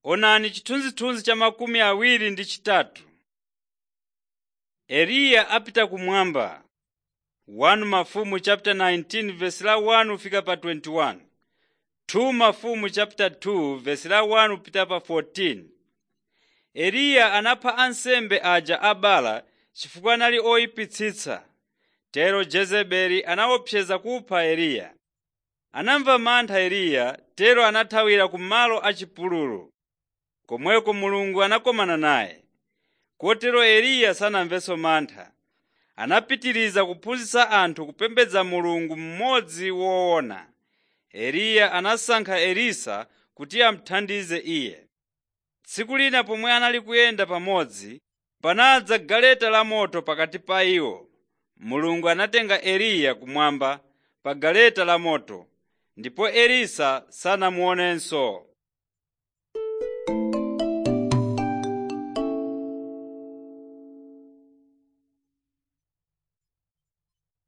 Onani chithunzithunzi cha makumi awiri ndi chitatu. Eliya apita kumwamba 1 Mafumu chapter 19 verse la 1 kufika pa 21. 2 Mafumu chapter 2 verse la 1 kupita pa 14. Eliya anapha ansembe aja a Baala chifukwa anali oyipitsitsa. Tero Jezebeli anaopseza kupha Eliya. Anamva mantha Eliya, tero anathawira ku malo achipululu. Komweko Mulungu anakomana naye. Kotero Eliya sanamvenso mantha. Anapitiriza kuphunzitsa anthu kupembedza Mulungu mmodzi woona. Eliya anasankha Elisa kuti amuthandize iye. Tsiku lina pomwe anali kuyenda pamodzi, panadza galeta lamoto pakati pa iwo. Mulungu anatenga Eliya kumwamba pa galeta lamoto, ndipo Elisa sanamuonenso.